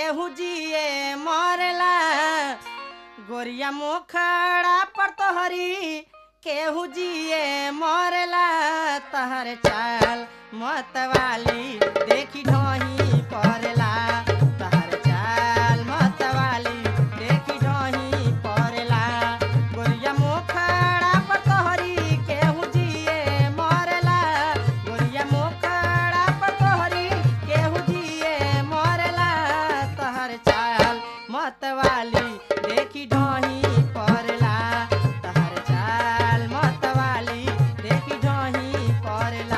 केहू जिए मरला गोरिया मोखड़ा पर तोहरी केहू जिए मरला तहर चाल मतवाली देखी ढोही पड़ला तहर चाल मतवाली देखी ढोही पड़ला गोरिया मोखड़ा पर तोहरी केहू जिए मरला गोरिया मोखड़ा पर तोहरी केहू जिए मरला तहर चाल मतवाली देखी ढोही पड़ला तहर चाल मतवाली देखी ढोही पड़ला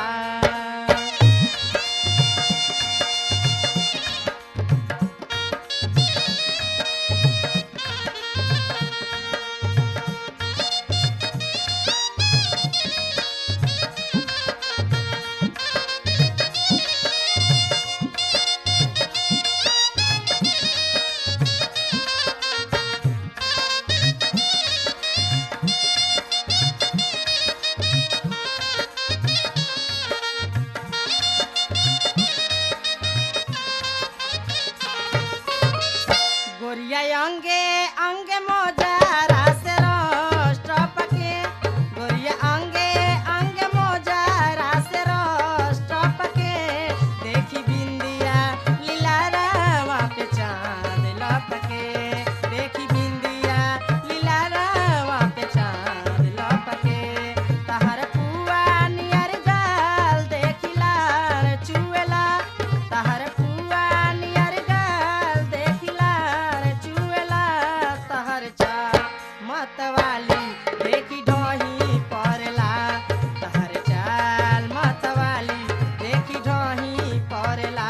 गोरिया अंगे अंगे मोजा रासे रोस्ट पके गोरिया अंगे अंगे मोजा रासे रोस्ट पके देखी बिंदिया लीला रावा पे चांद लपके देखी बिंदिया लीला रावा पे चांद लपके तहर पुआ नियर गाल देखी लाल चुएला तहर पुआ नियर गाल देखी लाल चुएला तहर चा मतवाली देखी ढोही पड़ला तहर चाल मतवाली देखी ढोही पड़ला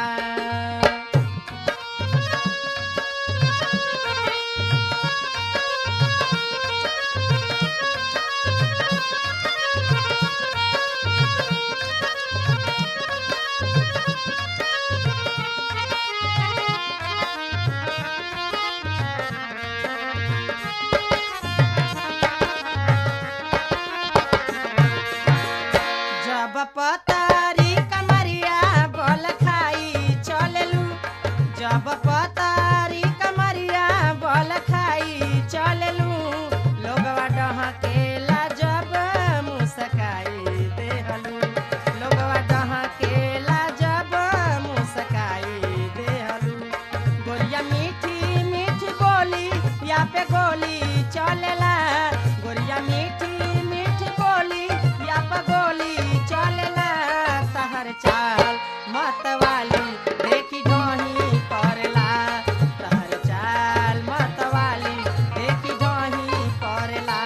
जब पतारी कमरिया बोल खाई चललू जब पतारी कमरिया बोल खाई चललू लोगवा डहकेला जब मुस्काई देहलू लोगवा डहकेला जब मुस्काई देहलू गोरिया मीठी मीठी बोली या पे गोली चलेला गोरिया मीठी मीठी बोली या पे गोली चलेला तहर चाल मतवाली देखी ढोही पड़ला तहर चाल मतवाली देखी ढोही पड़ला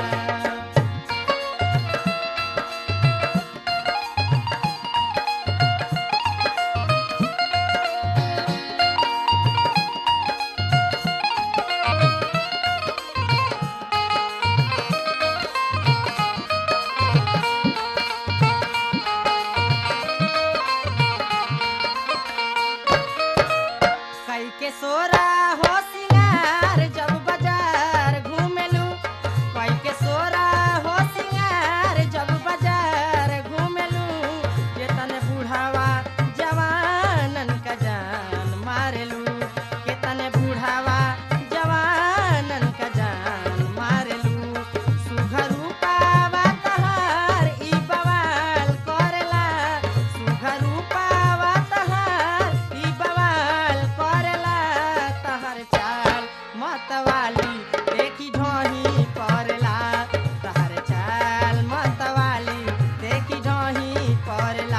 कई के सोरा हो सिंगार जब बाजार घूमेलू कई के सोरा हो सिंगार जब बाजार घूमेलू ये तने बुढ़ावा जवानन का जान मारेलू के तने बुढ़ावा जवानन का जान मारेलू सुघरू पावा तहार ई बवाल करेला सुघरू पावा तहार ई बवाल करेला तहर चाल मतवाली देखी ढोही पड़ला तहर चाल मतवाली देखी ढोही पड़ला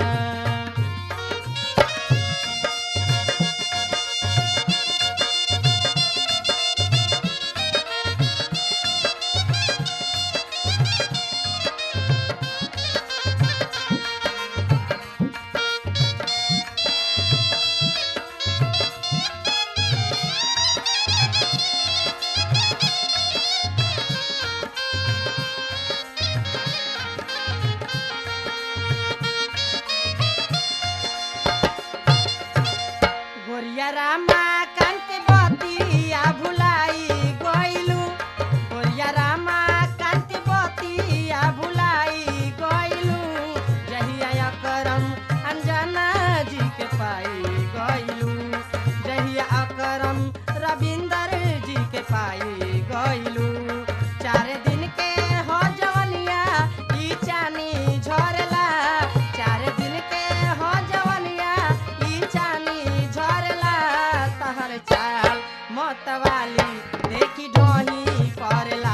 गोरिया रामा कांत बतिया भुलाई गइलू गोरिया रामा कांत बतिया भुलाई गइलू जहिया करम अंजना जी के पाई गइलू जहिया मतवाली देखी ढोही पर